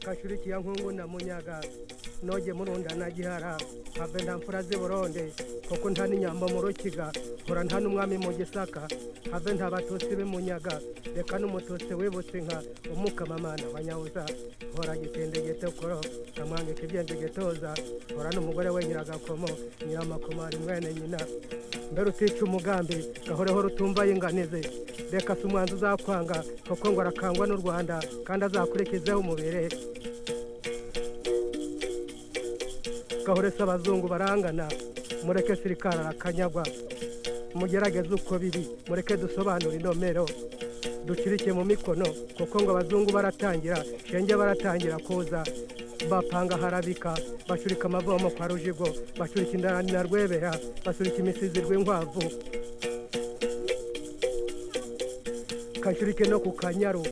kashuriki ya nkungu na munyaga noge murunda na gihara have nta mfura z'i buronde kuko nta n'inyambo mu rukiga mpura nta n'umwami mu gisaka have nta batutsi b'i munyaga reka n'umututsi wibutse inka umukamamana wa nyabuza mpora gisendegete koro nkamwangika ibyendegetoza mpora n'umugore we nyiragakomo nyiramakomari mwene nyina mbere utica umugambi gahoreho rutumva yinganize reka si umwanzi uzakwanga kuko ngo arakangwa n'u rwanda kandi azakurikizeho umubiri gahore si abazungu barangana mureke sirikari arakanyagwa mugerageze uko biri mureke dusobanure inomero ducirike mu mikono kuko ngo abazungu baratangira shenge baratangira kuza bapanga harabika bacurika amavomo kwa rujigo bacurika indarani na rwebera bacurika imisizi rw'inkwavu kacurike no ku kanyaru